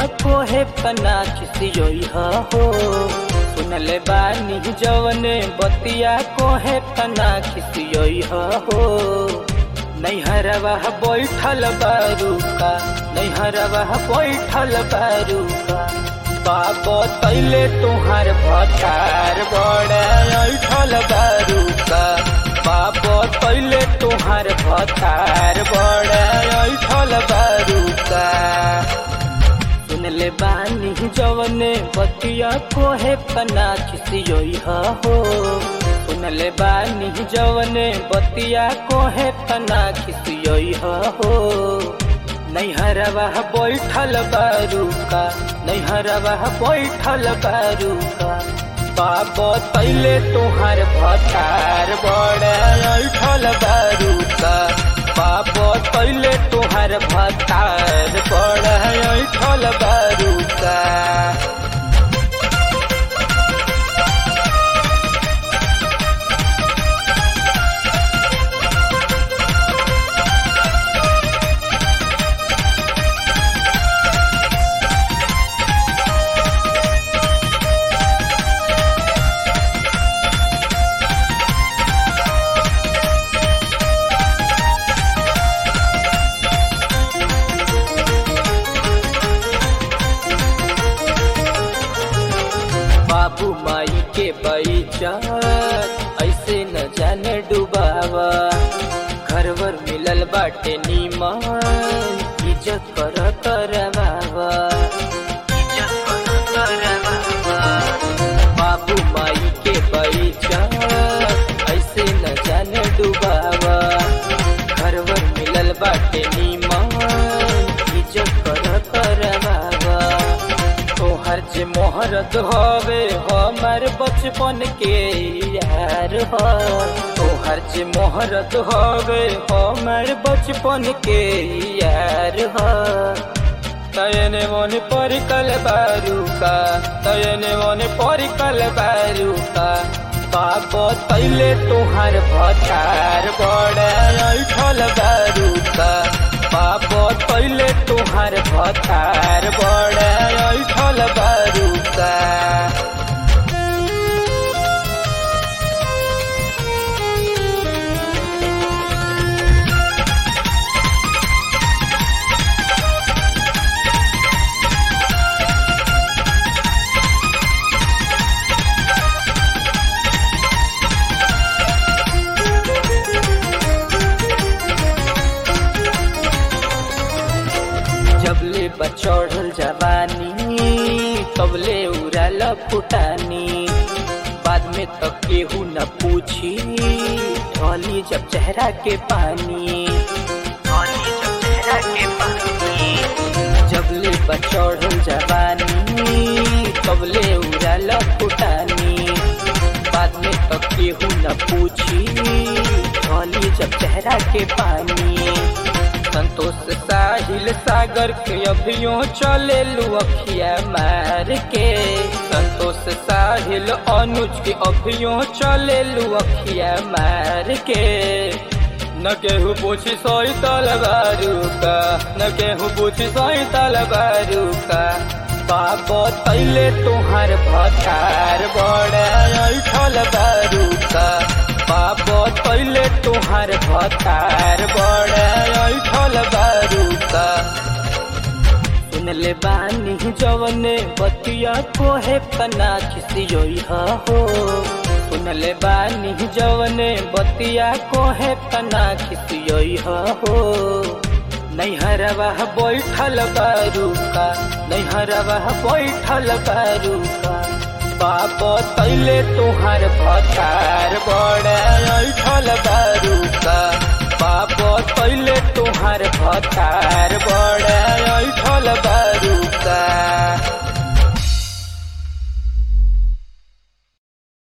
कोहे पना खिसियोई हो सुनले बानी जवने बतिया कोहे पना खिसियोई हो नैहरवा बैठल बारूका नैहरवा बैठल बारूका बाबो तैले तुहार भटार बड़े ऐठल बारूका बाबो तैले तुहार भटार बड़े ऐठल बारूका सुनले बानी जवने बतिया कोहे पना खिसियोई हो सुनले बानी जवने बतिया कोहे पना खिसियोई हो नैहरवा बैठल बारूका नैहरवा बैठल बारूका बाबो तैले तुहार भतार बड़े ऐठल बारूका बाबो तैले तुहार भतार बड़े ऐठल बारूका बाबू माई के बैचत ऐसे न जाने डुबावा घरवर मिलल बाटे नीमन इज्जत कर करवावा इज्जत कर करवावा बाबू माई के बैचत ऐसे न जाने डुबावा घरवर मिलल बाटे नीमन इज्जत कर करवावा तोहर जे मोहरत हवे हमार बचपन के यार हो तोहर जे मोहरत हवे हमार बचपन के यार हो तयने मन परिकल बारूका तयने मन परिकल बारूका बाबो तैले तुहार भतार बड़े ऐठल बारूका बाबो तैले तुहार भतार बड़े ऐठल बारूका जबले बचौड़ल जवानी तबले उड़ाल फुटानी बाद में तो केहू न पूछी ढोली जब चेहरा के पानी ढोली जब चेहरा के पानी जबले बचौड़ल जवानी तबले उड़ाल फुटानी बाद में तो केहू न पूछी ढोली जब चेहरा के पानी संतोष साहिल सागर के अभियो चले अखिया मार के संतोष साहिल अनुज के अभियो चले अखिया मार के न केहू पूछी सोई तलवारू का न केहू पूछी सोई तलवारू का बाबो तैले तुहार भतार बड़े ऐठल बारू का बाबो तैले तुहार भतार बड़े ऐठल बारूका सुनले बानी जवने बतिया कोहे पना खिसियोई हो सुनले बानी जवने बतिया कोहे पना खिसियोई हो नैहरवा बैठल बारूका नैहरवा बैठल बारूका बाबो तैले तुहार भतार बड़े ऐठल बारूका बाबो तैले तुहार भतार बड़े ऐठल बारूका